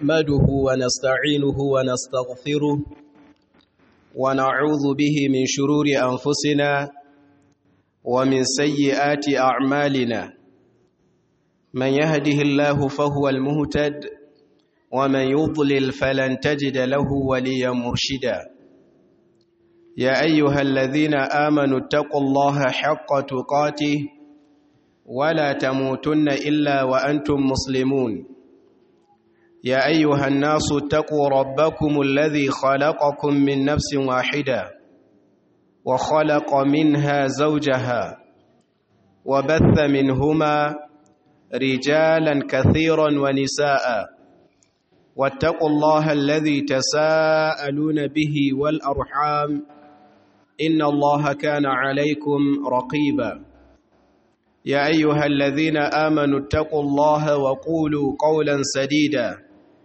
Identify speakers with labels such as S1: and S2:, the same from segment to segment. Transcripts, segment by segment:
S1: نحمده ونستعينه ونستغفره ونعوذ به من شرور أنفسنا ومن سيئات أعمالنا من يهده الله فهو المهتد ومن يضلل فلن تجد له وليا مرشدا يا أيها الذين آمنوا اتقوا الله حق تقاته ولا تموتن إلا وأنتم مسلمون يا أيها الناس اتقوا ربكم الذي خلقكم من نفس واحدة وخلق منها زوجها وبث منهما رجالا كثيرا ونساء واتقوا الله الذي تساءلون به والأرحام إن الله كان عليكم رقيبا يا أيها الذين آمنوا اتقوا الله وقولوا قولا سديدا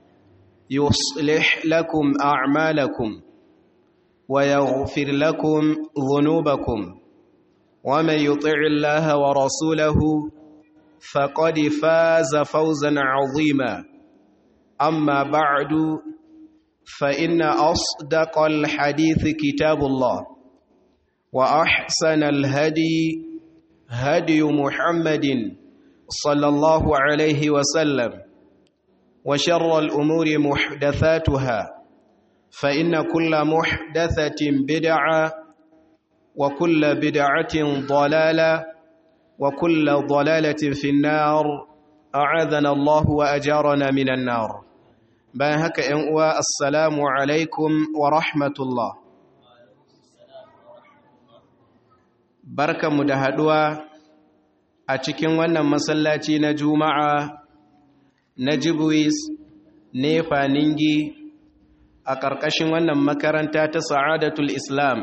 S1: يصلح لكم أعمالكم ويغفر لكم ذنوبكم ومن يطع الله ورسوله فقد فاز فوزا عظيما أما بعد فإن أصدق الحديث كتاب الله وأحسن الهدي هدي محمد صلى الله عليه وسلم وشر الأمور محدثاتها فإن كل محدثة بدعة وكل بدعة ضلالة وكل ضلالة في النار أعاذنا الله وأجارنا من النار باهك أنواء السلام عليكم ورحمة الله barkanmu da haɗuwa a cikin wannan masallaci na juma'a na jibwis nefa ningi a ƙarƙashin wannan makaranta ta sa'adatul islam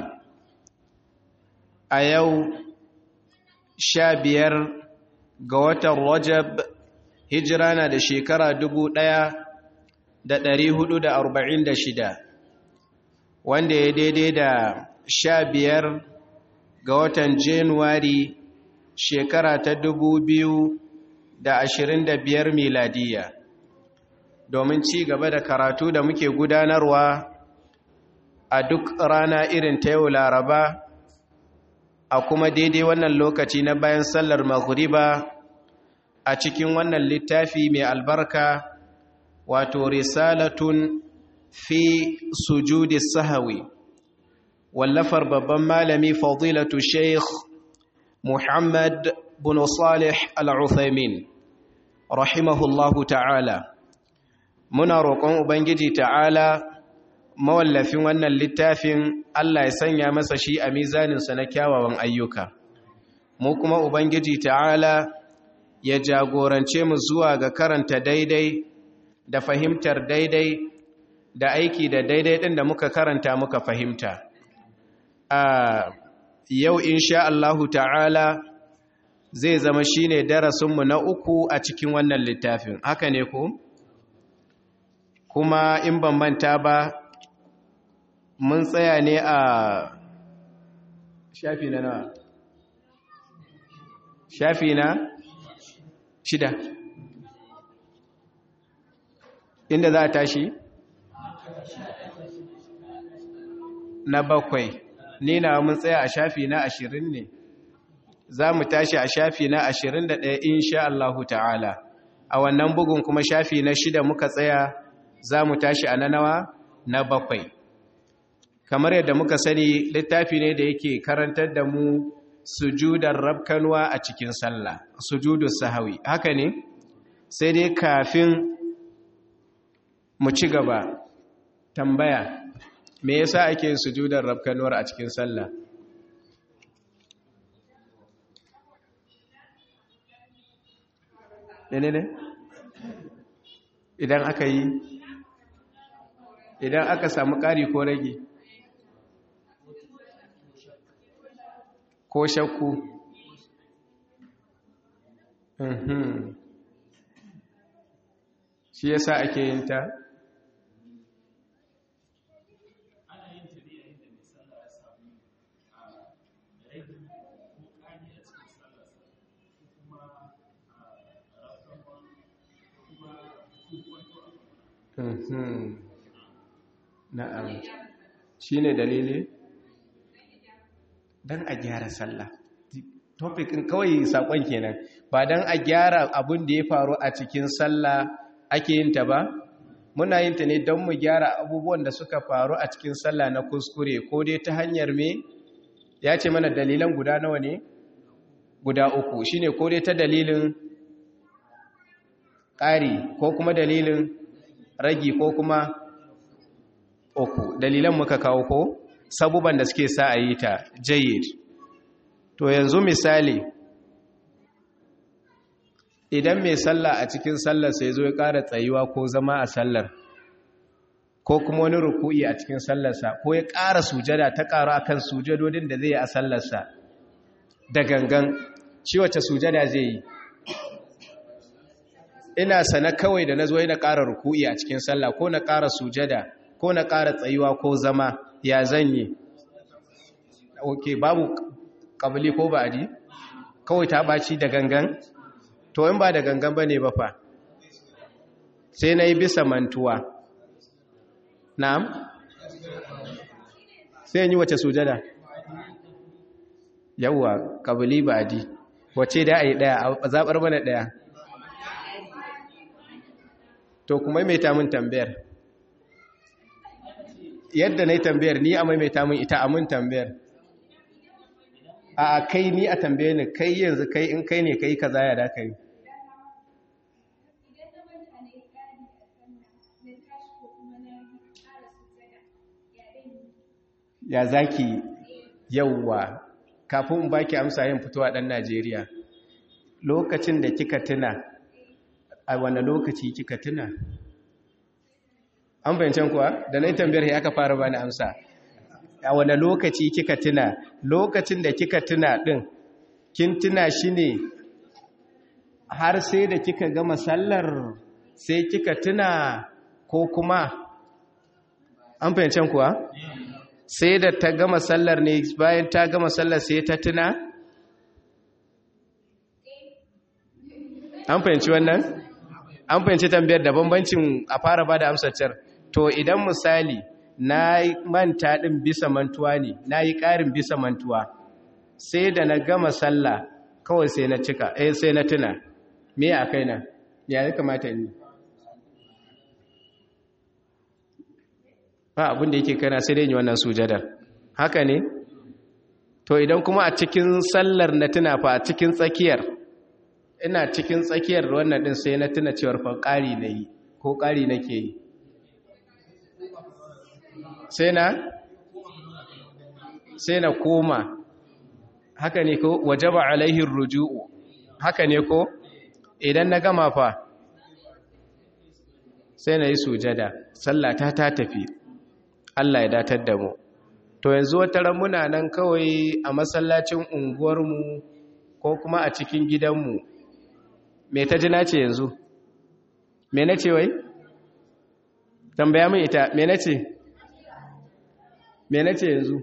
S1: a yau sha biyar ga watan rajab hijira na da shekara dubu ɗaya da ɗari hudu da arba'in da shida wanda ya daidai da sha biyar ga watan Januwari shekara ta dubu biyu da ashirin da biyar miladiya domin ci gaba da karatu da muke gudanarwa a duk rana irin ta yau laraba a kuma daidai wannan lokaci na bayan sallar maghriba a cikin wannan littafi mai albarka wato risalatun fi sujudi sahawi wallafar babban malami fadilatu sheikh muhammad bin salih al-uthaymin rahimahullahu ta'ala muna roƙon ubangiji ta'ala mawallafin wannan littafin Allah ya sanya masa shi a mizaninsa na kyawawan ayyuka mu kuma ubangiji ta'ala ya jagorance mu zuwa ga karanta daidai da fahimtar daidai da aiki da daidai ɗin da muka karanta muka fahimta a yau insha Allahu ta'ala zai zama shine darasinmu na uku a cikin wannan littafin haka ne ko kuma in ban manta ba mun tsaya ne a shafi na nawa shafi na shida inda za a tashi na bakwai ni na mun tsaya a shafi na ashirin ne za mu tashi a shafi na ashirin da ɗaya insha Allahu ta'ala a wannan bugun kuma shafi na shida muka tsaya za mu tashi a na nawa na bakwai kamar yadda muka sani littafi ne da yake karantar da mu sujudar rabkanwa a cikin sallah sujudu sahawi haka ne sai dai kafin mu ci gaba tambaya me yasa ake yin sujudar rabkanuwar a cikin sallah ne ne idan aka yi idan aka samu ƙari ko rage ko shakku shi yasa ake yin ta na'am shi ne dalili don a gyara sallah topikin kawai sakon kenan ba don a gyara abin da ya faru a cikin sallah ake yin ta ba muna yin ta ne don mu gyara abubuwan da suka faru a cikin sallah na kuskure ko dai ta hanyar me ya ce mana dalilan guda nawa ne guda uku shine ko dai ta dalilin ƙari ko kuma dalilin ragi ko kuma uku dalilan muka kawo ko sabuban da suke sa a yi ta jayyid to yanzu misali idan mai sallah a cikin sallar sai zo ya ƙara tsayuwa ko zama a sallar ko kuma wani ruku'i a cikin sallarsa ko ya ƙara sujada ta ƙaru akan sujadodin da zai yi a sallarsa da gangan shi wace sujada zai yi ina sana kawai da na zo na ƙara ruku'i a cikin sallah ko na ƙara sujada ko na ƙara tsayuwa ko zama ya zan yi ok babu ƙabili ko ba'adi kawai ta ɓaci da gangan to in ba da gangan ba ne ba fa sai na yi bisa mantuwa na'am sai yi wace sujada yawwa ƙabili ba'adi wace da a yi ɗaya a zaɓar mana ɗaya to kuma mai tamun tambayar yadda na yi tambayar ni a maimaita min ita a mun tambayar a kai ni a tambaye ni kai yanzu kai in kai ne kai ka zaya da kai ya zaki yauwa kafin in baki amsa yin fitowa ɗan najeriya lokacin da kika tuna a wane lokaci kika tuna an bayancan kuwa da na yi tambayar ya aka fara bani amsa a wane lokaci kika tuna lokacin da kika tuna ɗin kin tuna shi ne har sai da kika gama sallar sai kika tuna ko kuma an fahimcin kuwa sai da ta gama sallar ne bayan ta gama sallar sai ta tuna an fahimci wannan an fahimci tambayar da bambancin a fara ba da amsaccar to idan misali na manta ɗin bisa mantuwa ne na yi ƙarin bisa mantuwa sai da na gama sallah kawai sai na cika eh sai na tuna me a kaina ya ya kamata ni ba abin da yake kana sai dai yi wannan sujadar haka ne to idan kuma a cikin sallar na tuna fa a cikin tsakiyar ina cikin tsakiyar wannan din sai na tuna cewar fa ƙari na yi ko ƙari nake yi sai na sai na koma haka ne ko wajaba alaihin ruju'u haka ne ko idan na gama fa sai na yi sujada sallata ta tafi Allah ya datar da mu to yanzu wata muna nan kawai a masallacin unguwarmu ko kuma a cikin gidanmu me ta ji nace yanzu me na ce wai tambaya min ita me na ce me na ce yanzu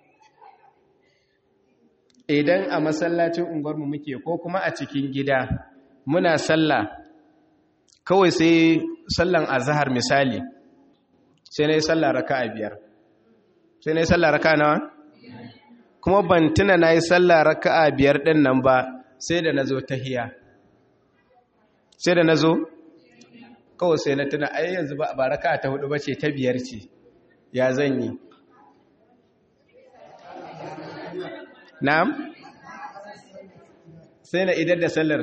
S1: idan a masallacin unguwarmu muke ko kuma a cikin gida muna sallah kawai sai sallan azhar misali sai na yi sallah raka'a biyar sai na yi sallah raka'a nawa kuma ban tuna na yi sallah raka'a biyar ɗin nan ba sai da na zo tahiya sai da na zo kawai sai na tuna ai yanzu ba raka'a ta hudu ba ce ta biyar ce ya zan yi na'am sai na idar da sallar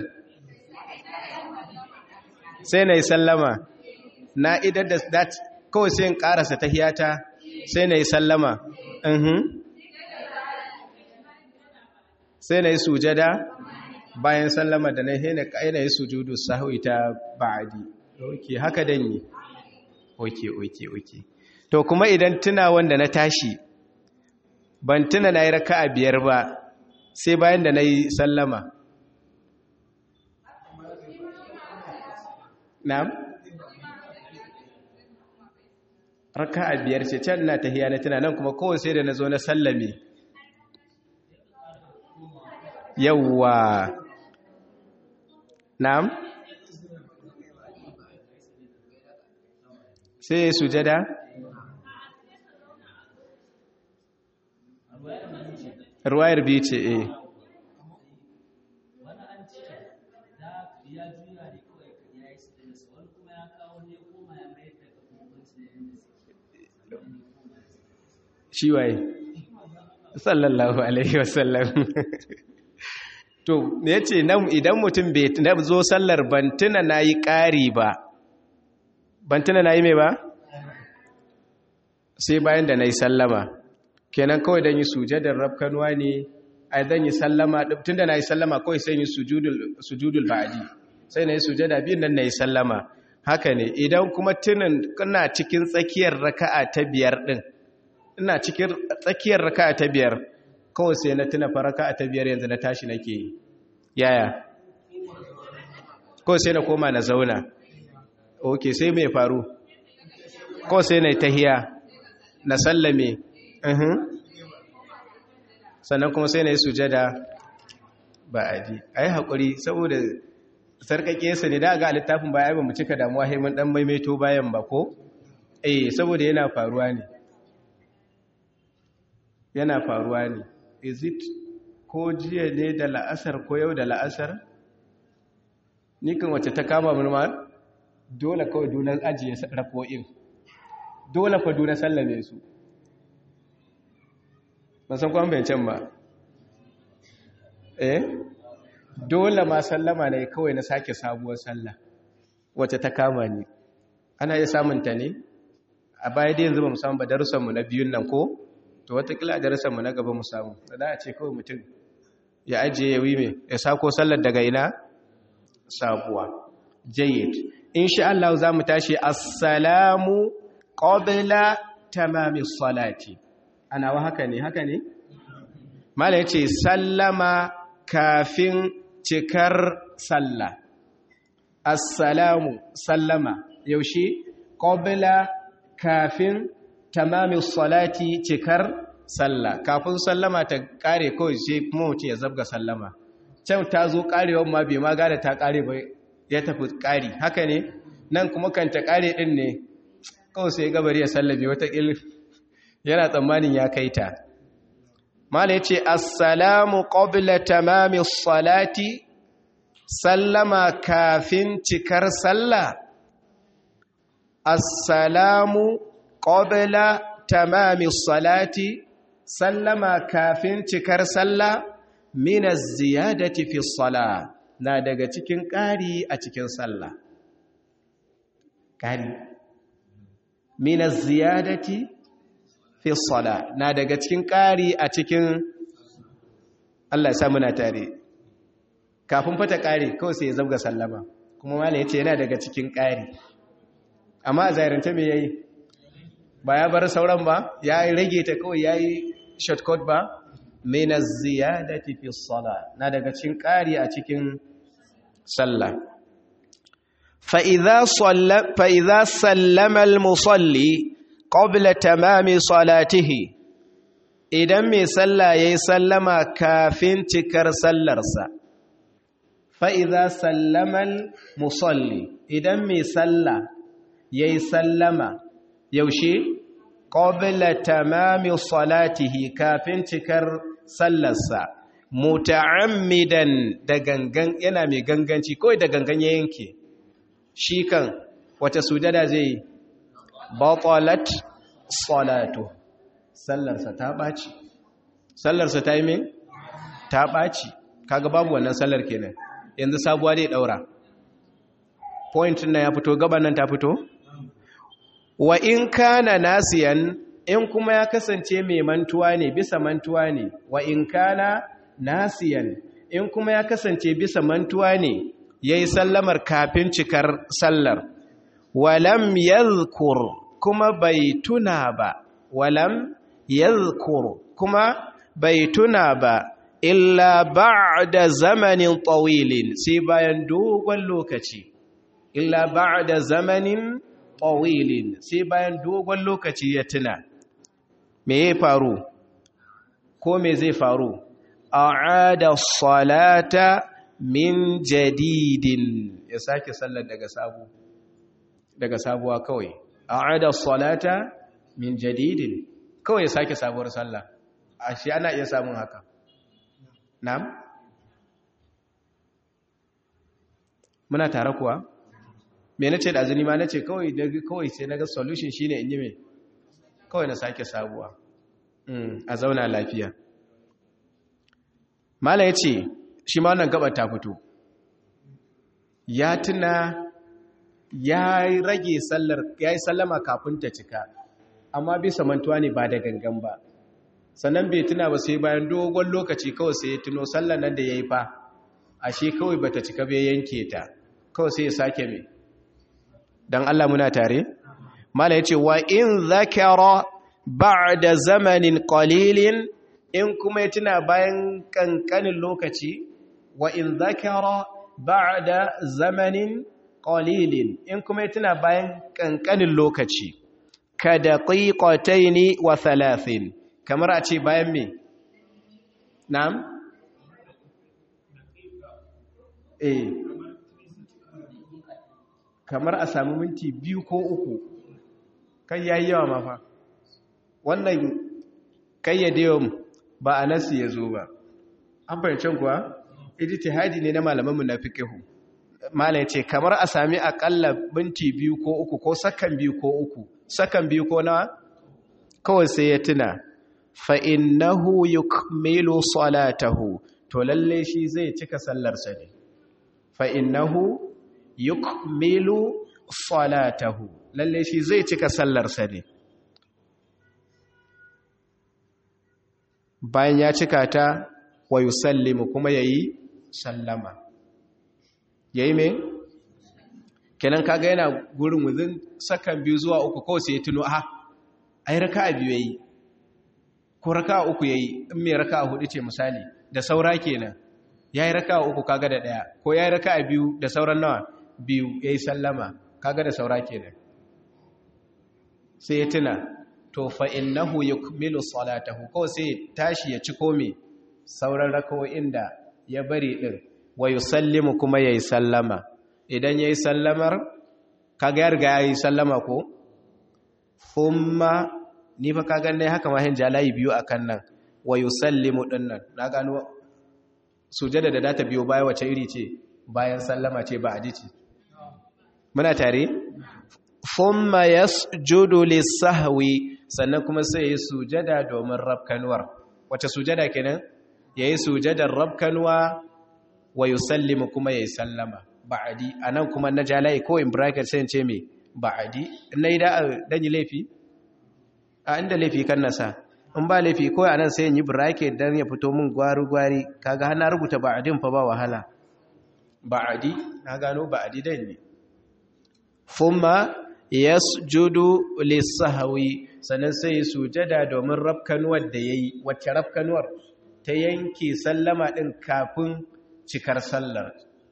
S1: sai na yi sallama na idar da that kawai sai in karasa tahiyata sai na yi sallama uhum sai na yi sujada bayan sallama da na na yi sujudu sahwi ta ba'adi oke haka dan yi oke oke oke to kuma idan tuna wanda na tashi ban tuna na yi raka'a biyar ba sai bayan da na yi sallama na'am raka'a biyar ce can na tahiya na tuna nan kuma kawai sai da na zo na sallame yawwa na'am sai ya sujada ruwayar biyu ce eh shi waye sallallahu alaihi wasallam to ya ce idan mutum bai zo sallar bantuna na yi ƙari ba bantuna na yi mai ba sai bayan da na yi sallama kenan kawai don yi sujadar rafkanuwa ne a zan yi sallama tun da na yi sallama kawai sai yi sujudul ba'adi sai na yi sujada biyun nan na yi sallama haka ne idan kuma tunan kana cikin tsakiyar raka'a ta biyar din ina cikin tsakiyar raka'a ta biyar kawai sai na tuna fa raka'a ta biyar yanzu na tashi nake yi yaya kawai sai na koma na zauna ok sai mai faru kawai sai na tahiya na sallame sannan kuma sai na yi sujada ba a ji a yi haƙuri saboda sarƙaƙe sa ne da ga littafin baya ba mu cika damuwa haimun ɗan maimaito bayan ba ko? eh saboda yana faruwa ne yana faruwa ne is it ko jiya ne da la'asar ko yau da la'asar ni kan wacce ta kama mulma dole kawai dunan ajiye rafo'in dole fa dunan sallame su ban san kwan bayancin ba eh dole ma sallama ne kawai na sake sabuwar sallah wacce ta kama ni ana iya samunta ne a baya da yanzu ba mu samu ba darussanmu na biyun nan ko to watakila a darussanmu na gaba mu samu da za a ce kawai mutum ya ajiye ya wime ya sako sallar daga ina sabuwa jayyid insha Allah za mu tashi assalamu qabla tamami salati ana wa haka ne haka ne mala yace sallama kafin cikar sallah assalamu sallama yaushe qabla kafin tamami salati cikar sallah kafin sallama ta kare kawai sai kuma mutum ya zabga sallama can ta zo karewar ma bai ma gada ta kare ba ya tafi kari haka ne nan kuma kan ta kare din ne kawai sai gabari ya sallabe wata yana tsammanin ya kai ta mala ya ce assalamu qabla tamami salati sallama kafin cikar sallah assalamu qabla tamami salati sallama kafin cikar sallah min az-ziyadati fi salah na daga cikin ƙari a cikin sallah ƙari min az-ziyadati fi salah na daga cikin ƙari a cikin Allah ya sa muna tare kafin fata ƙari kawai sai ya zabga sallama kuma malai yace yana daga cikin ƙari amma a zahirance me yayi ba ya bar sauran ba ya rage ta kawai yayi shortcut ba min az-ziyadati fi as-salah na daga cikin ƙari a cikin sallah fa idza salla fa idza sallama al-musalli qabla tamami salatihi idan mai sallah yayi sallama kafin cikar sallarsa fa idza sallama al-musalli idan mai sallah yayi sallama yaushe qabla tamami salatihi kafin cikar sallarsa muta'ammidan da gangan yana mai ganganci kawai da gangan ya yanke shi kan wata sujada zai batalat salatu sallarsa ta baci sallarsa ta yi mai ta baci kaga babu wannan sallar kenan yanzu sabuwa zai daura point na ya fito gaban nan ta fito wa in kana nasiyan in kuma ya kasance mai mantuwa ne bisa mantuwa ne wa in kana nasiyan in kuma ya kasance bisa mantuwa ne yayi sallamar kafin cikar sallar walam yadhkur kuma bai tuna ba walam yadhkur kuma bai tuna ba illa ba'da zamanin tawilin sai bayan dogon lokaci illa ba'da zamanin tawilin sai bayan dogon lokaci ya tuna me ya faru ko me zai faru a'ada salata min jadidin ya sake sallar daga sabu daga sabuwa kawai a'ada salata min jadidin kawai ya sake sabuwar sallah ashe ana iya samun haka na'am muna tare kuwa me nace da azumi ma nace kawai kawai sai naga solution shine in yi me kawai na sake sabuwa a zauna lafiya mala yace shi ma wannan gabar ta fito ya tuna ya rage sallar ya yi sallama kafin ta cika amma bisa mantuwa ne ba da gangan ba sannan bai tuna ba sai bayan dogon lokaci kawai sai ya tuno sallar nan da ya yi fa ashe kawai bata cika bai yanke ta kawai sai ya sake mai don Allah muna tare mala ya ce wa in zakara ba'da zamanin qalilin in kuma ya tuna bayan kankanin lokaci wa in zakara ba'da zamanin qalilin in kuma ya tuna bayan kankanin lokaci ka daqiqataini wa thalathin kamar a ce bayan me na'am eh kamar a sami minti biyu ko uku kai yayi yawa mafa wannan kayyade ba a nasu ya zo ba an fahimcin kuwa ijtihadi ne na malamanmu na fiqhu mala yace kamar a sami akalla binti biyu ko uku ko sakan biyu ko uku sakan biyu ko nawa kawai sai ya tuna fa innahu yukmilu salatahu to lalle shi zai cika sallarsa ne fa innahu yukmilu salatahu lalle shi zai cika sallarsa ne bayan ya cika ta wa yusallimu kuma yayi sallama yayi me kenan kaga yana gurin wuzin sakan biyu zuwa uku kawai sai ya tuno a ai raka'a biyu yayi ko raka'a uku yayi in me raka'a hudu ce misali da saura kenan yayi raka'a uku kaga da daya ko yayi raka'a biyu da sauran nawa biyu yayi sallama kaga da saura kenan sai ya tuna to fa innahu yukmilu salatahu ko sai tashi ya ci kome sauran rakawoyin da ya bari din wa yusallimu kuma yayi sallama idan yayi sallamar kaga ya riga yayi sallama ko thumma ni fa kaga ne haka ma hin jalayi biyu akan nan wa yusallimu dinnan na gano sujada da data biyo baya wace iri ce bayan sallama ce ba aji ce muna tare thumma yasjudu lis-sahwi sannan kuma sai yayi sujada domin rabkanwar wace sujada kenan yayi sujadar rabkanwa wa yusallimu kuma yayi sallama ba'adi anan kuma na jalai ko in bracket sai in ce me ba'adi nayi da dan yi laifi a inda laifi kan nasa in ba laifi ko anan sai in yi bracket dan ya fito min gwari gwari kaga har na rubuta ba'adin fa ba wahala ba'adi na gano ba'adi dan ne thumma yasjudu lis-sahwi sannan sai sujada domin rafkanuwar da yayi wacce rafkanuwar ta yanke sallama din kafin cikar sallar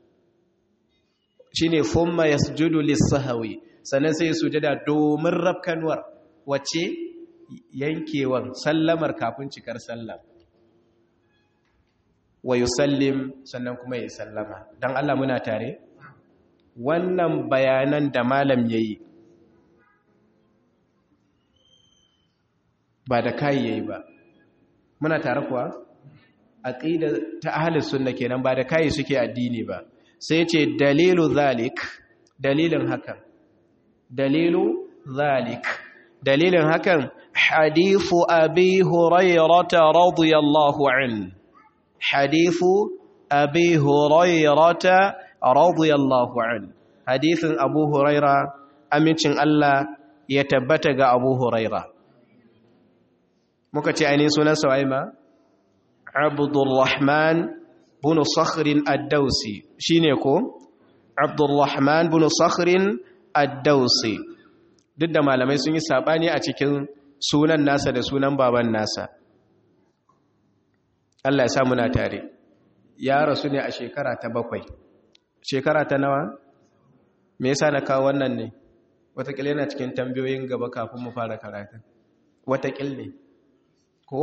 S1: shine thumma yasjudu lis-sahwi sannan sai sujada domin rafkanuwar wacce yankewan sallamar kafin cikar sallar wa yusallim sannan kuma ya sallama dan Allah muna tare wannan bayanan da malam yayi ba da kai yayi ba muna tare kuwa aqida ta ahlus sunna kenan ba da kai suke addini ba sai ce dalilu zalik dalilin hakan dalilu zalik dalilin hakan hadithu abi hurairah radiyallahu an hadithu abi hurairah radiyallahu an hadithin abu hurairah amincin Allah ya tabbata ga abu hurairah muka ce ainihin sunan sawaima abdurrahman bin sakhrin ad-dausi shine ko abdurrahman bin sakhrin ad-dausi duk da malamai sun yi sabani a cikin sunan nasa da sunan baban nasa Allah ya sa muna tare ya rasu ne a shekara ta bakwai shekara ta nawa me yasa na kawo wannan ne watakila yana cikin tambayoyin gaba kafin mu fara karatu watakil ne ko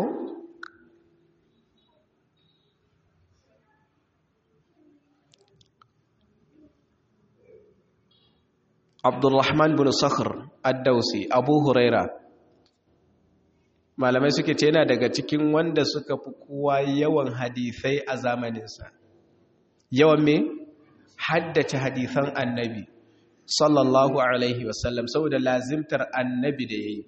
S1: abdulrahman bin sakhr ad-dausi abu huraira malamai suke ce yana daga cikin wanda suka fi kowa yawan hadisai a zamaninsa yawan me haddace hadisan annabi sallallahu alaihi wasallam saboda lazimtar annabi da yayi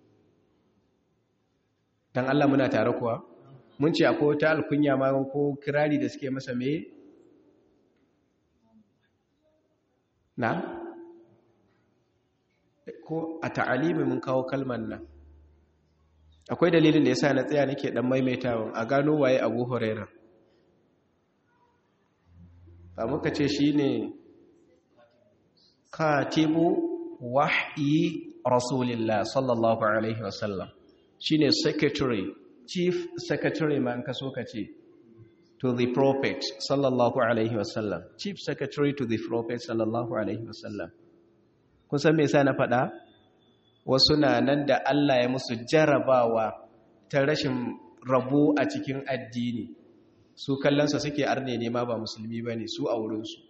S1: dan Allah muna tare kuwa mun ce akwai wata alkunya ma ko kirari da suke masa me na ko a ta'alimi mun kawo kalman nan akwai dalilin da yasa na tsaya nake dan maimaitawa a gano waye Abu Huraira ba muka ce shine katibu wahyi rasulillah sallallahu alaihi wasallam shine secretary chief secretary man kaso kace to the prophet sallallahu alaihi wasallam chief secretary to the prophet sallallahu alaihi wasallam kun san me yasa na faɗa wasu na nan da Allah ya musu jarabawa ta rashin rabo a cikin addini su kallonsa suke arne ne ma ba musulmi ba ne su a wurinsu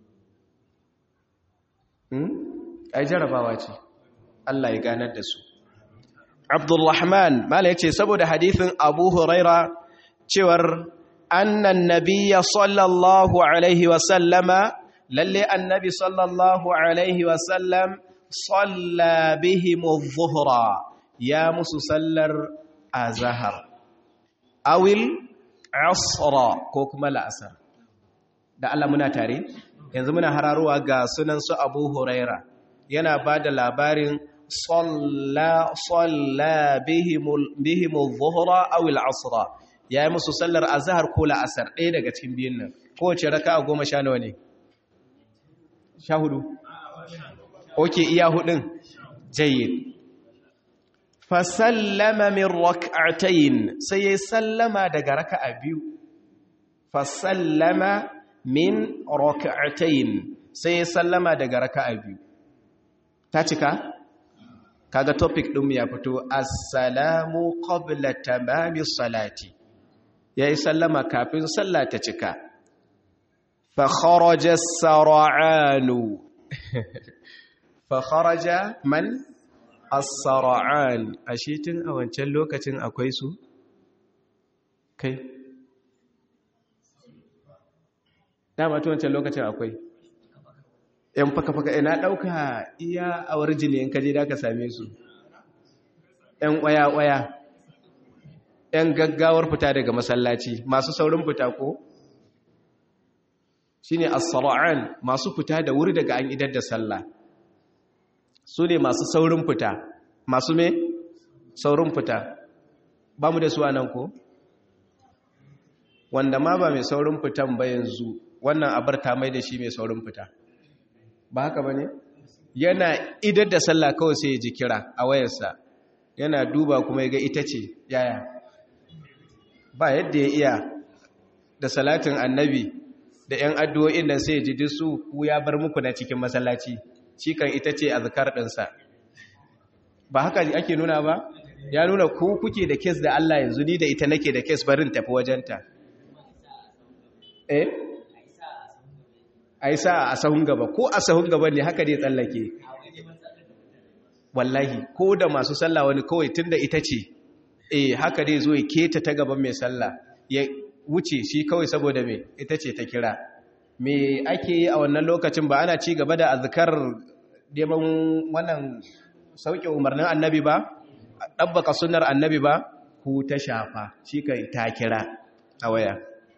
S1: ai jarabawa ce Allah ya ganar da su Abdulrahman mala yace saboda hadithin Abu Huraira cewar annan nabiyya sallallahu alaihi wa sallama lalle annabi sallallahu alaihi wa sallam salla bihim adh-dhuhra ya musu sallar azhar awil asra ko kuma la'asar da Allah muna tare yanzu muna hararowa ga sunan su Abu Huraira yana bada labarin صلى صلى بهم بهم الظهر او العصر yayi musu sallar azhar ko la'asar ɗaya daga cikin biyun nan kowace raka'a goma sha nawa ne sha hudu oke iya hudun jayyid fa sallama min rak'atayn sai yayi sallama daga raka'a biyu fa sallama min rak'atayn sai yayi sallama daga raka'a biyu ta cika kaga topic ɗin ya fito assalamu qabla tamami salati yayi sallama kafin sallah ta cika fa kharaja as-sar'anu fa kharaja man as-sar'an ashe tun a wancan lokacin akwai su kai dama tun wancan lokacin akwai yan faka-faka ina ɗauka iya awar jini in kaje da ka same su yan ƙwaya-ƙwaya yan gaggawar fita daga masallaci masu saurin fita ko shi ne as-sara'an masu fita da wuri daga an idar da sallah su ne masu saurin fita masu me saurin fita ba mu da su nan ko wanda ma ba mai saurin fitan ba yanzu wannan abar ta mai da shi mai saurin fita ba haka ba ne yana idar da sallah kawai sai ya ji kira a wayarsa yana duba kuma ya ga ita ce yaya ba yadda ya iya da salatin annabi da 'yan addu'o'in nan sai ya ji su ku ya bar muku na cikin masallaci shi kan ita ce a zakar ɗinsa ba haka ake nuna ba ya nuna ku kuke da kes da Allah yanzu ni da ita nake da kes barin tafi wajenta eh a yi sa a sahun gaba ko a sahun gaba ne haka dai tsallake wallahi ko da masu sallah wani kawai tun da ita ce eh haka dai zo ya keta ta gaban mai sallah ya wuce shi kawai saboda mai ita ce ta kira me ake yi a wannan lokacin ba ana ci gaba da azkar neman wannan sauke umarnin annabi ba ɗabbaka sunnar annabi ba ku ta shafa shi kai ta kira a waya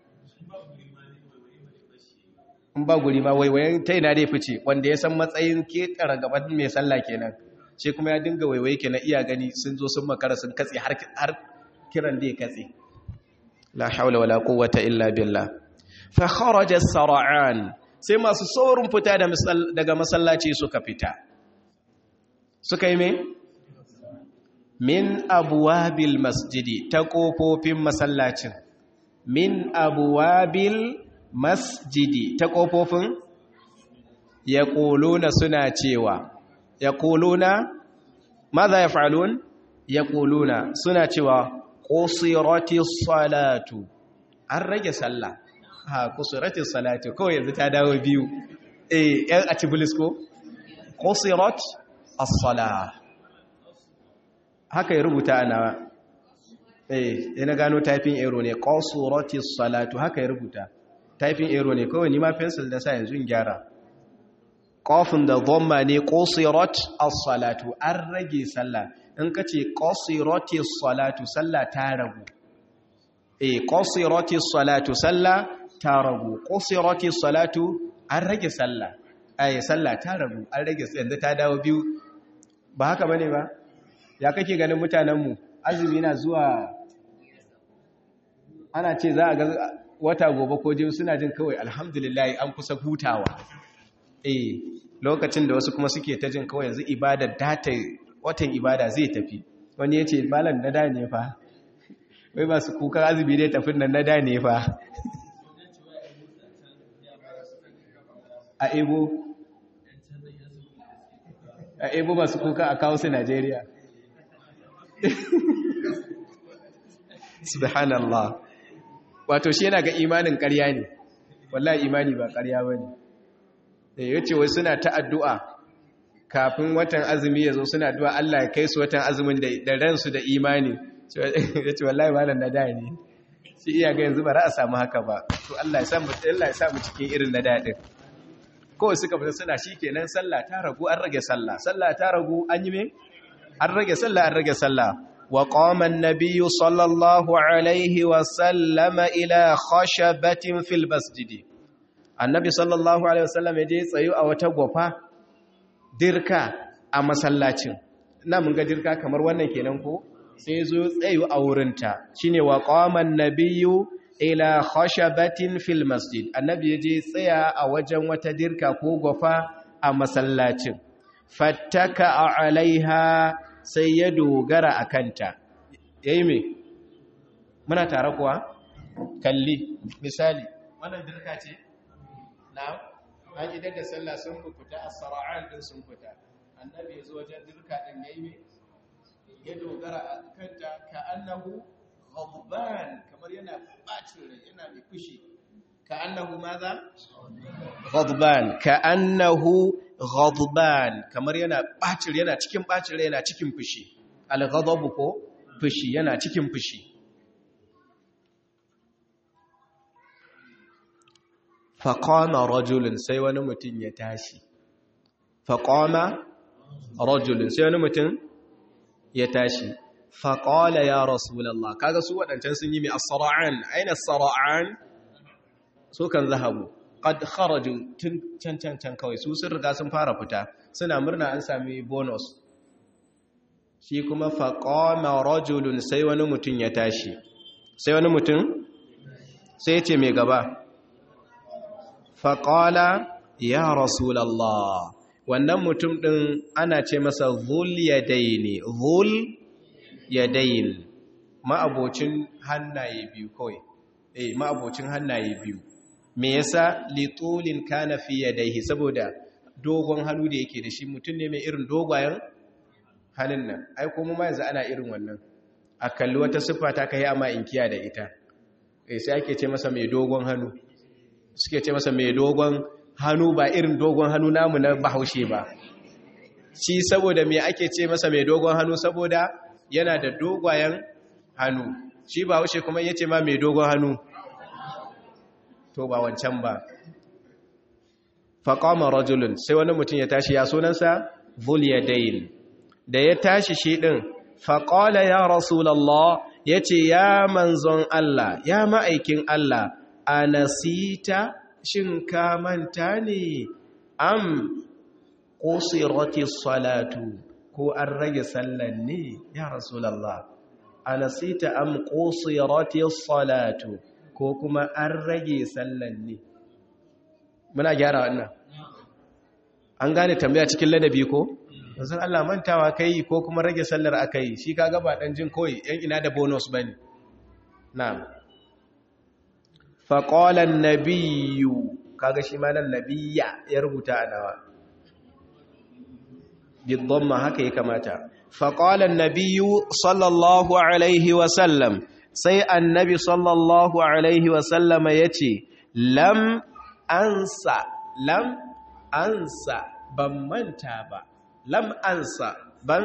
S1: in ba guri ma waiwayen ta ina dai fice wanda ya san matsayin ketara gaban mai sallah kenan shi kuma ya dinga waiwaye kenan iya gani sun zo sun makara sun katse har kiran da ya katse la haula wala quwwata illa billah fa kharaja as-sar'an sai masu saurin fita daga masallaci suka fita suka yi me min abwabil masjidi ta kofofin masallacin min abwabil masjidi ta ƙofofin ya ƙuluna suna cewa ya ƙuluna maza ya fa'alun ya ƙuluna suna cewa ƙusirati salatu an rage sallah ha ƙusirati salatu kawai yanzu ta dawo biyu eh yan a cibilis ko qusirat as-salah haka ya rubuta ana eh ina gano typing error ne qasurati salatu haka ya rubuta typing error ne kawai ni ma pencil da sa yanzu in gyara qafin da dhamma ne qusirat as-salatu an rage sallah in kace qasirati as-salatu sallah ta ragu eh qasirati as-salatu sallah ta ragu qasirati as-salatu an rage sallah ai sallah ta ragu an rage yanzu ta dawo biyu ba haka bane ba ya kake ganin mutanenmu azumi na zuwa ana ce za a ga wata gobe ko jin suna jin kawai alhamdulillah an kusa hutawa eh lokacin da wasu kuma suke ta jin kawai yanzu ibada data watan ibada zai tafi wani ya ce malam na da ne fa wai masu kukan azumi dai tafin nan na da ne fa a ebo a ebo masu kuka a kawo su najeriya subhanallah wato shi yana ga imanin ƙarya ne wallahi imani ba ƙarya ba ne da ya ce wai suna ta addu'a kafin watan azumi ya zo suna addu'a Allah ya kai su watan azumin da ransu da imani ya ce wallahi ba na da ne shi iya ga yanzu ba za a samu haka ba to Allah ya samu cikin irin na daɗin kawai suka fita suna shi kenan sallah ta ragu an rage sallah sallah ta ragu an yi me an rage sallah an rage sallah wa qama an-nabiy sallallahu alaihi wa sallama ila khashabatin fil masjid annabi sallallahu alaihi wasallam ya je tsayu a wata gofa dirka a masallacin na mun ga dirka kamar wannan kenan ko sai zo tsayu a wurinta shine wa qama an-nabiy ila khashabatin fil masjid annabi ya je tsaya a wajen wata dirka ko gofa a masallacin fattaka alaiha sai ya dogara a kanta yayi me muna tare kuwa kalli misali wannan dirka ce na'am an idan da sallah sun fita as-sara'an din sun fita annabi ya zo wajen dirka din yayi me ya dogara a kanta ka annahu ghadban kamar yana bacin rai yana mai fushi ka annahu maza ghadban ka annahu ghadban kamar yana bacin yana cikin bacin rai yana cikin fushi al-ghadab ko fushi yana cikin fushi faqama rajulun sai wani mutum ya tashi faqama rajulun sai wani mutum ya tashi faƙala ya rasulallah kaga su waɗancan sun yi mai asara'an aina asara'an su kan zahabu ƙad kharaju tun can can can kawai su sun riga sun fara fita suna murna an sami bonus shi kuma faƙama rajulun sai wani mutum ya tashi sai wani mutum sai ce mai gaba faƙala ya rasulallah wannan mutum ɗin ana ce masa zul yadaini zul yadain ma'abocin hannaye biyu kawai eh ma'abocin hannaye biyu me yasa litulin kana fi yadayhi saboda dogon hannu da yake da shi mutum ne mai irin dogayen hannun nan ai kuma ma yanzu ana irin wannan a kalli wata siffa ta kai amma inkiya da ita eh sai ake ce masa mai dogon hannu suke ce masa mai dogon hannu ba irin dogon hannu namu na bahaushe ba shi saboda me ake ce masa mai dogon hannu saboda yana da dogayen hannu shi ba haushe kuma yace ma mai dogon hannu to ba wancan ba faqama rajulun sai wani mutum ya tashi ya sunansa vulyadain da ya tashi shi din faqala ya rasulullah yace ya manzon Allah ya ma'aikin Allah anasita shin ka manta ne am qusirati salatu ko an rage sallan ne ya rasulullah anasita am qusirati salatu ko kuma an rage sallan ne muna gyara wannan an gane tambaya cikin ladabi ko san Allah mantawa kai ko kuma rage sallar akai shi kaga ba dan jin koyi yan ina da bonus bane na'am faƙolan nabiyu kaga shi ma nan nabiya ya rubuta a nawa bidon ma haka ya kamata faƙolan nabiyu sallallahu alaihi wasallam sai annabi sallallahu alaihi wasallam ya ce lam ansa lam ansa ban manta ba lam ansa ban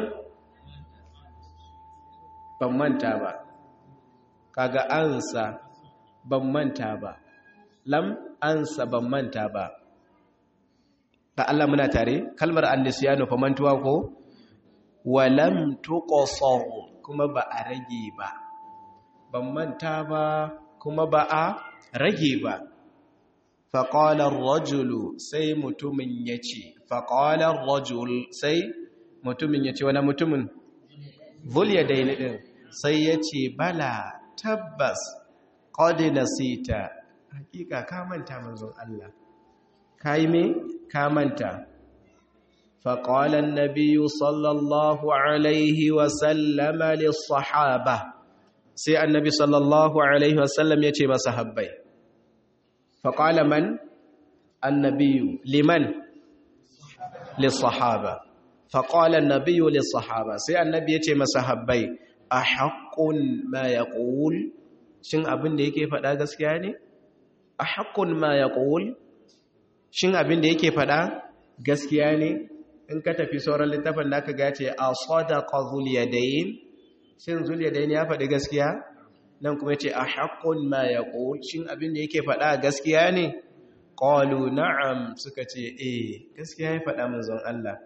S1: ban manta ba kaga ansa ban manta ba lam ansa ban manta ba da Allah muna tare kalmar annisiyanu fa mantuwa ko walam tuqsar kuma ba a rage ba ban manta ba kuma ba a rage ba faƙalar rajulu sai mutumin ya ce faƙalar rajul sai mutumin ya ce wani mutumin vulya daini ɗin sai ya ce bala tabbas ƙodi nasita hakika kamanta manzon Allah ka yi me kamanta faƙalar nabiyu sallallahu alaihi wasallama lissahaba sai annabi sallallahu alaihi wasallam ya ce masa habbai faƙala man annabiyu liman lissahaba faƙala annabiyu lissahaba sai annabi ya ce masa habbai a haƙƙun ma ya ƙul shin abin da yake faɗa gaskiya ne a haƙƙun ma ya ƙul shin abin da yake faɗa gaskiya ne in ka tafi sauran littafin da aka gace a sadaqa zuliyadayn shin zuliyadayn ya faɗi gaskiya nan kuma ce a haqqun ma yaqul shin abin da yake faɗa gaskiya ne qalu na'am suka ce eh gaskiya ya faɗa manzon Allah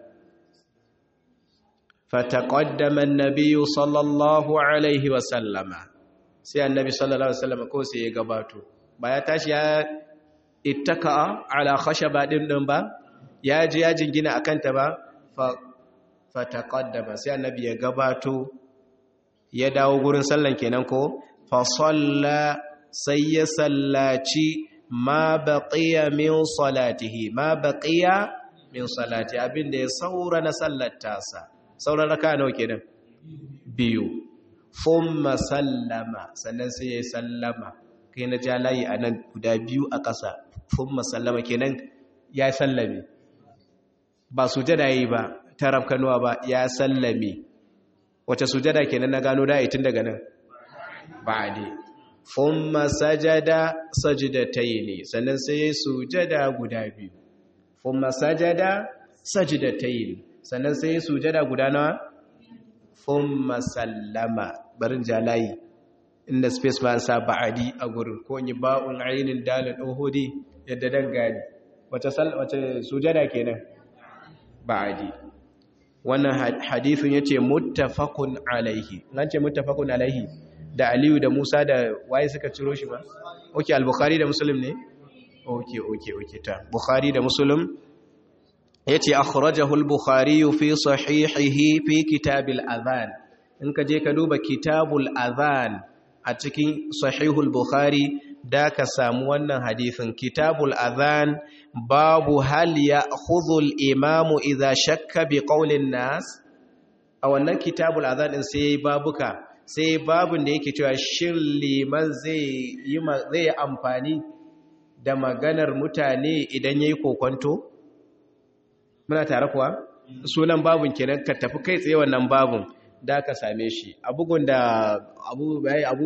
S1: fataqaddama an-nabiy sallallahu alaihi wa sallama sai annabi sallallahu alaihi wa sallama ko sai ya gabato ba ya tashi ya ittaka ala khashaba din din ba ya ji ya jingina a kanta ba fataƙaddama sai annabi ya gabato ya dawo gurin sallan kenan ko fasalla sai ya sallaci ma baqiya min salatihi ma baqiya min salati abinda ya saura na sallar tasa sauran raka nawa kenan biyu thumma sallama sannan sai ya sallama kai na ja layi anan guda biyu a ƙasa thumma sallama kenan ya sallame ba sujada yi ba ta rafkanuwa ba ya sallame wace sujada kenan na gano da tun daga nan ba ne thumma sajada sajdatayn sannan sai sujada guda biyu thumma sajada sajdatayn sannan sai sujada guda nawa thumma sallama barin jalayi inda space ba sa ba'adi a gurin ko yi ba'un ainin dalil uhudi yadda dan gani wace wace sujada kenan ba'adi wannan hadithun yace muttafaqun alaihi nan ce muttafaqun alaihi da Aliyu da Musa da waye suka ciro shi ba okay al-Bukhari da Muslim ne okay okay okay ta Bukhari da Muslim yace akhrajahu al-Bukhari fi sahihihi fi kitab al-adhan in ka je ka duba kitabul adhan a cikin sahihul Bukhari da ka samu wannan hadithin kitabul adhan babu hal ya khudhul imamu idha shakka bi qaulin nas a wannan kitabul adhan din sai babuka sai babun da yake cewa shin liman zai yi zai amfani da maganar mutane idan yayi kokonto muna tare kuwa sunan babun kenan ka tafi kai tsaye wannan babun da ka same shi a bugun da abu bai abu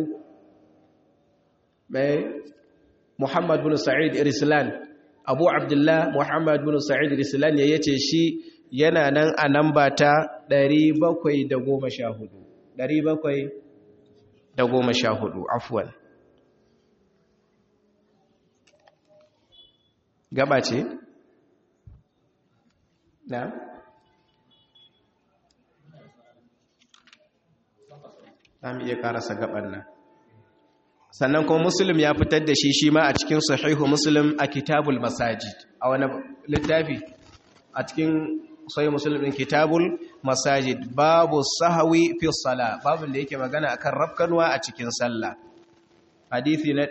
S1: bai Muhammad bin Sa'id Irslan Abu Abdullah Muhammad bin Sa'id Irslan ya yace shi yana nan a namba ta 714 714 afwan gaba ce na Zamu iya karasa gaban nan sannan kuma muslim ya fitar da shi shi ma a cikin sahihu muslim a kitabul masajid a wani littafi a cikin sahih muslim din kitabul masajid babu sahawi fi sala babun da yake magana akan rafkanwa a cikin sallah hadisi na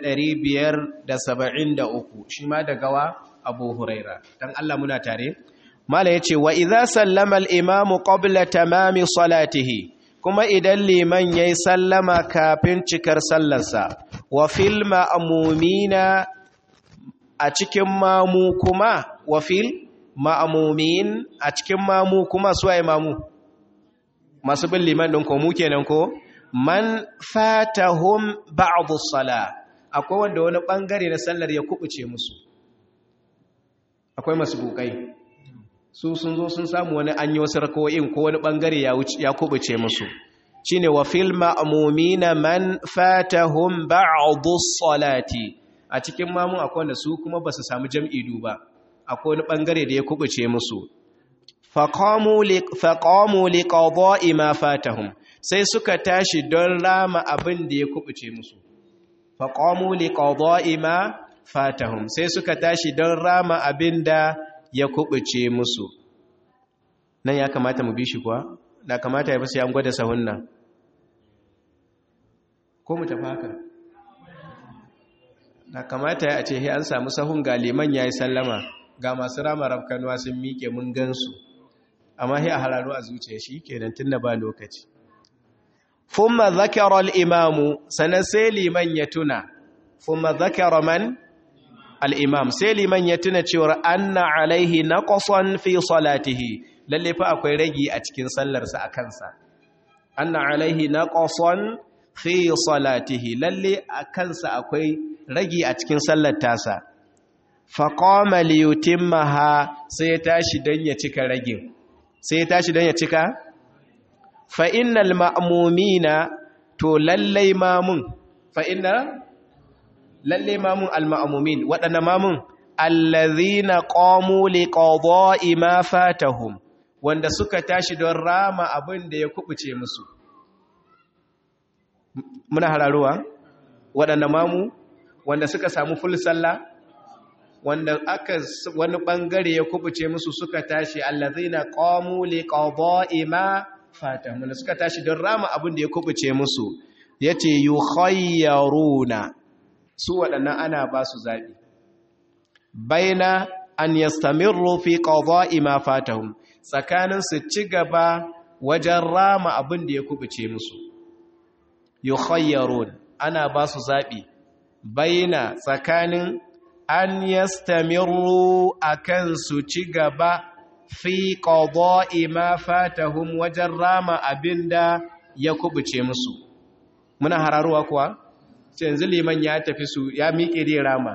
S1: 573 shi ma daga wa abu huraira dan Allah muna tare mala yace wa idza sallama al-imamu qabla tamami salatihi kuma idan liman ya yi sallama kafin cikar sallarsa wa fil ma'amumina a cikin mamu kuma wa fil ma'amumin a cikin mamu kuma su waye mamu masu bin liman ɗin ko mu kenan ko man fatahum ba'dhu sala akwai wanda wani bangare na sallar ya kubuce musu akwai masu bukai su sun zo sun samu wani an yi wasu rako'in ko wani bangare ya kubuce musu shine wa fil ma'mumina man fatahum ba'dhu salati a cikin mamun akwai wanda su kuma basu samu jam'i duba akwai wani bangare da ya kubuce musu faqamu li faqamu li qada'i ma fatahum sai suka tashi don rama abin da ya kubuce musu faqamu li qada'i ma fatahum sai suka tashi don rama abin da ya kubuce musu nan ya kamata mu bi shi kuwa da kamata ya fi sai an gwada sahun nan ko mu tafi haka da kamata ya ce an samu sahun ga liman ya yi sallama ga masu rama rafkanuwa sun miƙe mun gansu amma sai a hararo a zuciya shi kenan tun da ba lokaci fumma zakara al-imamu sanan sai liman ya tuna fumma zakara man al-imam sai liman ya tuna cewa anna alaihi naqsan fi salatihi lalle fa akwai ragi a cikin sallarsa a kansa anna alaihi naqsan fi salatihi lalle a kansa akwai ragi a cikin sallar tasa faqama li yutimmaha sai ya tashi dan ya cika ragin sai ya tashi dan ya cika fa innal ma'mumina to lalle mamun fa inna lalle mamun al ma'mumin wadanna mamun allazina qamu li qada'i ma fatahum wanda suka tashi don rama abin da ya kubuce musu muna hararuwa waɗanda mamu wanda suka samu full sallah wanda aka wani bangare ya kubuce musu suka tashi allazina qamu liqada'i ma fatahum wanda suka tashi don rama abin da ya kubuce musu yace yukhayyaruna su waɗannan ana ba su zabi baina an yastamirru fi qada'i ma fatahum tsakanin su ci gaba wajen rama abin da ya kubuce musu yukhayyarun ana ba su zaɓi baina tsakanin an yastamiru akan su ci gaba fi qada'i ma fatahum wajen rama abin da ya kubuce musu muna hararuwa kuwa yanzu liman ya tafi su ya miƙe dai rama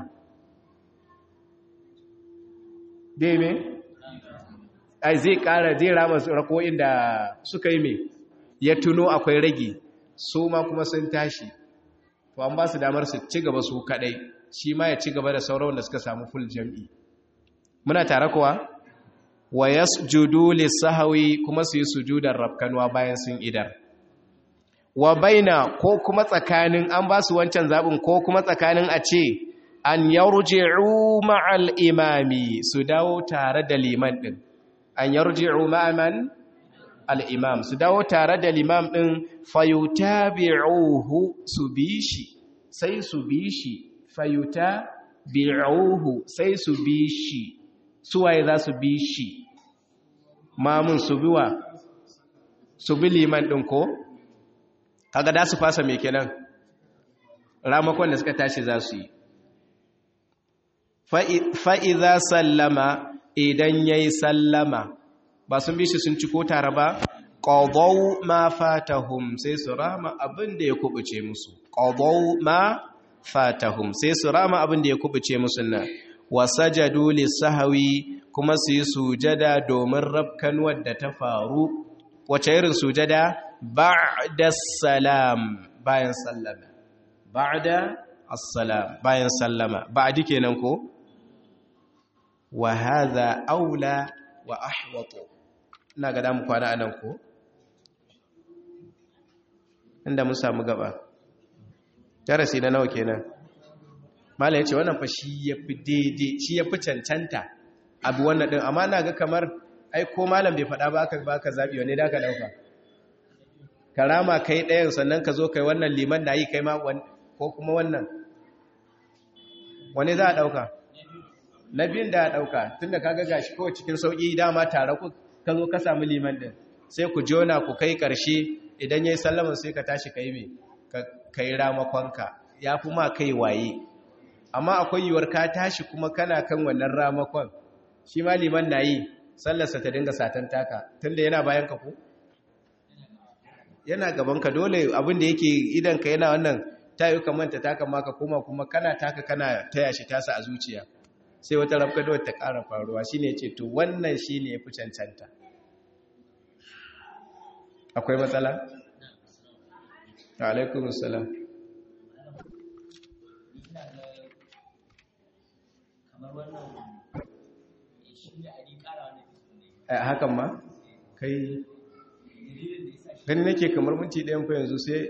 S1: dai me ai zai ƙara zai rama rako'in da suka yi me ya tuno akwai rage su ma kuma sun tashi to an ba su damar su ci gaba su kadai shi ma ya ci gaba da sauran da suka samu full jam'i muna tare kuwa wa yasjudu lis-sahwi kuma su yi sujudar rabkanwa bayan sun idar wa baina ko kuma tsakanin an ba su wancan zabin ko kuma tsakanin a ce an yarji'u ma'al imami su dawo tare da liman din an yarji'u ma'aman al'imam su dawo tare da limam ɗin fayuta bi'uhu su bi shi sai su bi shi fayuta bi'uhu sai su bi shi suwaye za su bi shi mamun su biwa su bi liman ɗin ko kaga da su fasa mai kenan ramakon da suka tashi za su yi fa'iza sallama idan ya yi sallama ba sun bi shi sun ci ko tare ba ƙadau ma fatahum sai su rama abin da ya kubuce musu ƙadau ma fatahum sai su rama abin da ya kubuce musu nan wasajadu lissahawi kuma su yi sujada domin rafkanuwar da ta faru wace irin sujada ba'da salam bayan sallama ba'da assalam bayan sallama ba'di kenan ko wa hadha aula wa ahwatu ina ga damu kwana anan ko inda mun samu gaba darasi na nawa kenan mala yace wannan fa shi yafi daidai shi yafi cancanta abu wannan din amma ina ga kamar ai ko malam bai faɗa ba aka baka zabi wanne da ka dauka karama kai ɗayan sannan ka zo kai wannan liman da yi kai ma ko kuma wannan wani za a dauka na biyun da a dauka tunda kaga gashi kawai cikin sauki dama tare ku ka zo ka samu liman din sai ku jona ku kai ƙarshe idan ya yi sallama sai ka tashi ka yi mai ka yi ramakonka ya fi ma kai waye amma akwai yiwuwar ka tashi kuma kana kan wannan ramakon shi ma liman na yi sallarsa ta dinga satan taka tunda yana bayan ka ko yana gaban ka dole abin da yake idan ka yana wannan tayi ka manta taka ma ka koma kuma kana taka kana taya shi tasa a zuciya sai wata rafkado ta ƙara faruwa shine ce to wannan shine yafi cancanta akwai matsala alaikum assalam hakan ma kai gani nake kamar minti ɗayan fa yanzu sai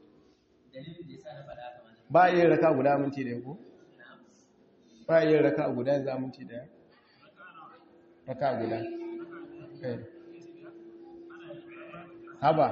S1: ba a yin raka guda minti ɗaya ko? ba a yin raka guda yanzu a minti ɗaya raka guda haba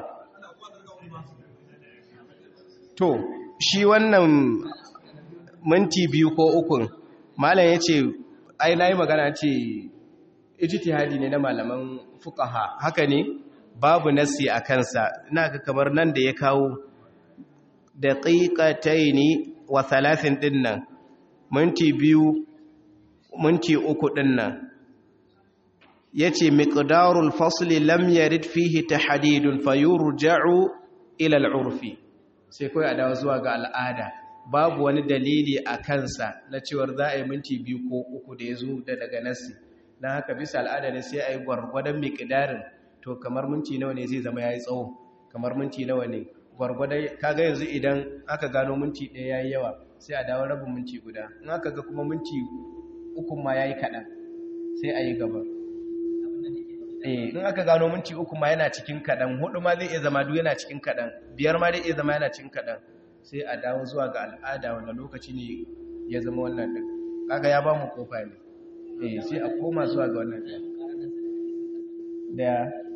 S1: to shi wannan minti biyu ko ukun malam ya ce ai na yi magana ce ijtihadi ne na malaman fuqaha haka ne babu nasi a kansa ina ga kamar nan da ya kawo daqiqataini wa thalathin dinnan minti biyu minti uku dinnan yace miqdarul fasli lam yarid fihi tahdidun fayurja'u ila al'urfi sai kai a dawo zuwa ga al'ada babu wani dalili a kansa na cewar za a yi minti biyu ko uku da ya zo da daga nasi na haka bisa al'ada ne sai a yi gwargwadon miƙidarin to kamar minti nawa ne zai zama ya yi tsawo kamar minti nawa ne gwargwadon kaga yanzu idan aka gano minti ɗaya ya yi yawa sai a dawo rabin minti guda in aka ga kuma minti ukun ma ya yi kaɗan sai a yi gaba in aka gano minti uku ma yana cikin kaɗan hudu ma zai iya zama duk yana cikin kaɗan biyar ma zai iya zama yana cikin kaɗan sai a dawo zuwa ga al'ada wanda lokaci ne ya zama wannan ɗin kaga ya ba mu kofa ne eh sai a koma zuwa ga wannan ɗin da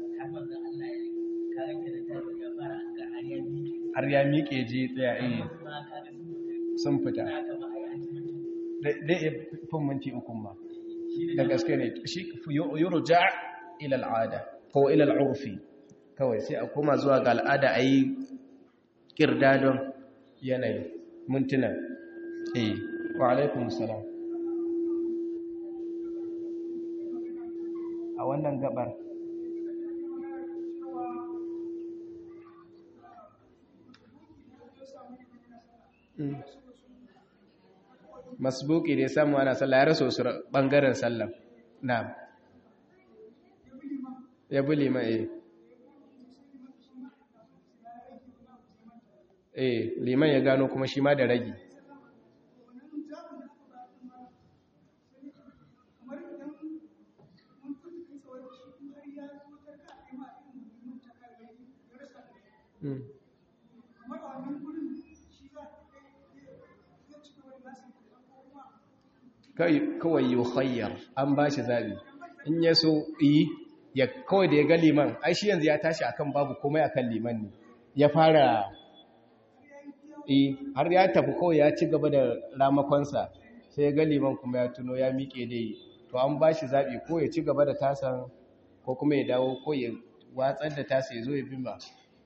S1: har ya miƙe je tsaya eh sun fita dai fin minti ukun ma da gaske ne shi yurja ila al'ada ko ila al'urfi kawai sai a koma zuwa ga al'ada a yi ƙirdadon yanayi mintuna eh wa alaikun salam a wannan gabar masbuki da ya samu ana sallah ya raso su ɓangaren sallah na ya bi liman eh eh liman ya gano kuma shi ma da ragi kawai yi khayyar an ba shi zaɓi in ya so yi ya kawai da ya ga liman ai shi yanzu ya tashi akan babu komai akan liman ne ya fara yi har ya tafi kawai ya ci gaba da ramakonsa sai ya ga liman kuma ya tuno ya miƙe dai to an ba shi zaɓi ko ya ci gaba da tasan ko kuma ya dawo ko ya watsar da tasa ya zo ya bima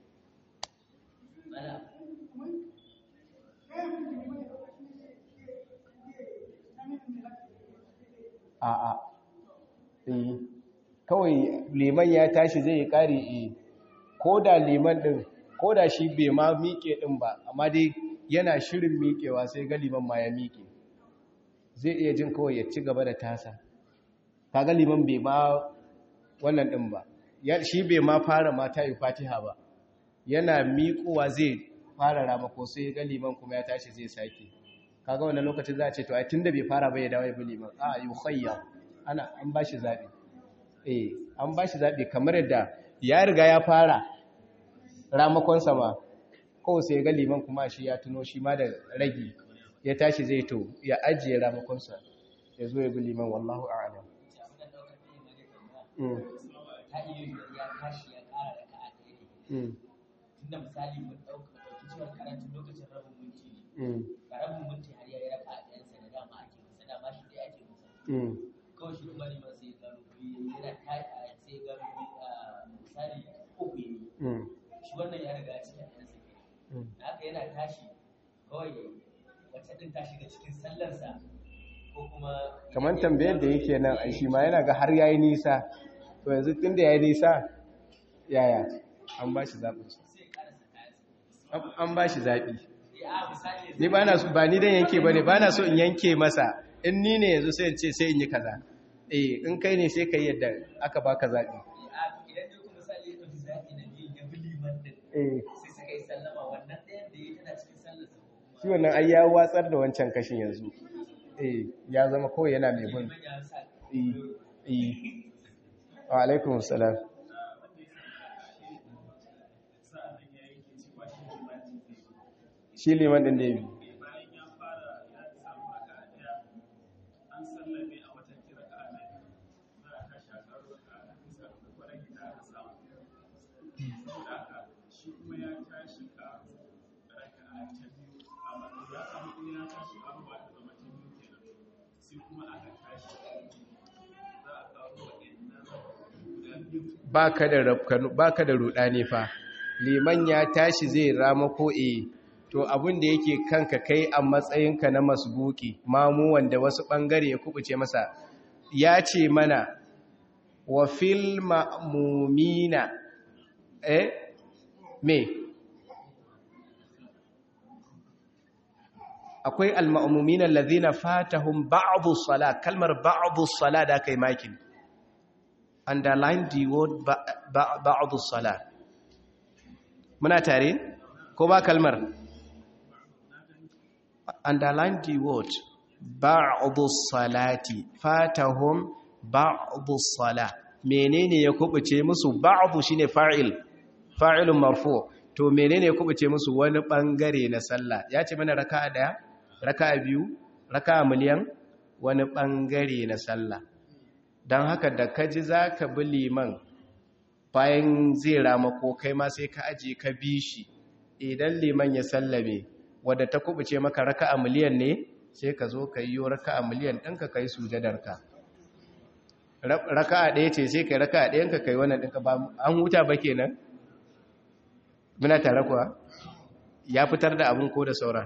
S1: a'a eh kawai liman ya tashi zai yi ƙari e ko da liman ɗin ko da shi bai ma miƙe ɗin ba amma dai yana shirin miƙewa sai ga liman ma ya miƙe zai iya jin kawai ya ci gaba da tasa kaga liman bai ma wannan ɗin ba shi bai ma fara mata yi fatiha ba yana miƙowa zai fara ramako sai ga liman kuma ya tashi zai sake kaga wannan lokacin za a ce to ai tunda bai fara bai dawo ya bi liman a yi khayya ana an bashi zabi eh an bashi zabi kamar yadda ya riga ya fara ramakon sama ko sai ga liman kuma shi ya tuno shi ma da ragi ya tashi zai to ya ajiye ramakon sa ya zo ya bi liman wallahu a'lam mm
S2: tunda misali mun ɗauka ɗauki cewa karatun lokacin rabin minti ne ga rabin minti har yayi raka a ɗayansa da dama ake masa dama shi ɗaya ake masa kawai shi kuma liman sai gano yana ta sai gano misali uku yi shi wannan ya riga cikin ɗayansa ke da haka yana tashi kawai wacce ɗin ta shiga cikin sallarsa ko kuma
S1: kamar tambayar da yake nan a shi ma yana ga har yayi nisa to yanzu tun da yayi nisa yaya an ba shi zaɓinsa an ba shi zaɓi ni ba na ba ni dan yanke ba ne ba na so in yanke masa in ni ne yanzu sai in ce sai in yi kaza eh in kai ne sai ka yi yadda aka baka zaɓi
S2: idan dai kuma misali ya ɗauki zaɓi na biyu ya bi liman din
S1: eh
S2: sai suka yi sallama wannan ɗayan da ya tana cikin sallar sa
S1: shi wannan ai ya watsar da wancan kashin yanzu eh ya zama kawai yana mai bin
S2: liman ya sa
S1: eh eh wa alaikum salam shi liman din da ya bi baka da rafkanu baka da rudani fa liman ya tashi zai rama ko eh to abin da yake kanka kai a matsayinka na masbuki mamu wanda wasu bangare ya kubuce masa ya ce mana wa fil ma'mumina eh me akwai al-ma'mumina alladhina fatahum ba'dhu salat kalmar ba'dhu salat da kai makin underline the word ba'adu sala muna tare ko ba kalmar underline the word ba'adu salati fatahum ba'adu sala menene ya kubuce musu ba'adu shine fa'il fa'ilun marfu to menene ya kubuce musu wani bangare na sallah ya ce mana raka'a daya raka'a biyu raka'a miliyan wani bangare na sallah don haka da ka ji za ka bi liman bayan zai rama ko kai ma sai ka aji ka bi shi idan liman ya sallame wadda ta kubuce maka raka a miliyan ne sai ka zo ka yi raka a miliyan ɗinka ka yi sujadarka raka a ɗaya ce sai ka yi raka a ɗayanka ka yi wannan ɗinka ba an huta ba kenan muna tare kuwa ya fitar da abin ko da sauran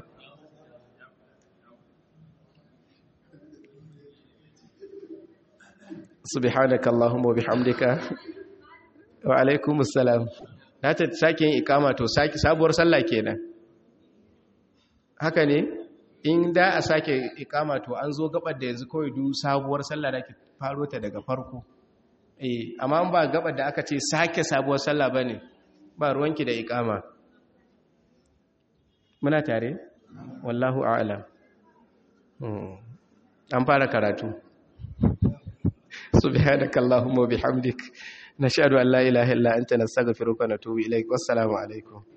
S1: subhanaka allahumma wa bihamdika wa alaikum assalam na ta sake yin ikama to sake sabuwar sallah kenan haka ne in da a sake ikama to an zo gabar da yanzu kawai du sabuwar sallah da ke faro ta daga farko eh amma ba gabar da aka ce sake sabuwar sallah bane ba ruwanki da ikama muna tare wallahu a'lam an fara karatu سبحانك اللهم وبحمدك نشهد أن لا إله إلا أنت نستغفرك ونتوب إليك والسلام عليكم